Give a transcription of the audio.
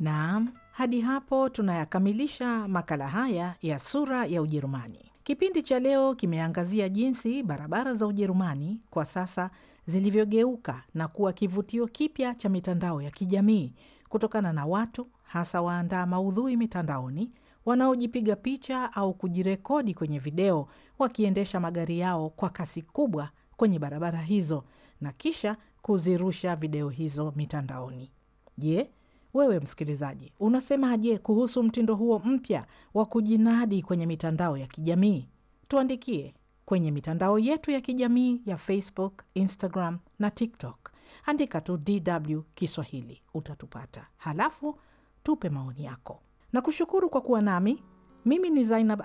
Naam, hadi hapo tunayakamilisha makala haya ya Sura ya Ujerumani. Kipindi cha leo kimeangazia jinsi barabara za Ujerumani kwa sasa zilivyogeuka na kuwa kivutio kipya cha mitandao ya kijamii kutokana na watu hasa waandaa maudhui mitandaoni wanaojipiga picha au kujirekodi kwenye video wakiendesha magari yao kwa kasi kubwa kwenye barabara hizo na kisha kuzirusha video hizo mitandaoni. Je, wewe msikilizaji, unasemaje kuhusu mtindo huo mpya wa kujinadi kwenye mitandao ya kijamii? Tuandikie kwenye mitandao yetu ya kijamii ya Facebook, Instagram na TikTok. Andika tu DW Kiswahili utatupata, halafu tupe maoni yako. Na kushukuru kwa kuwa nami. Mimi ni Zainab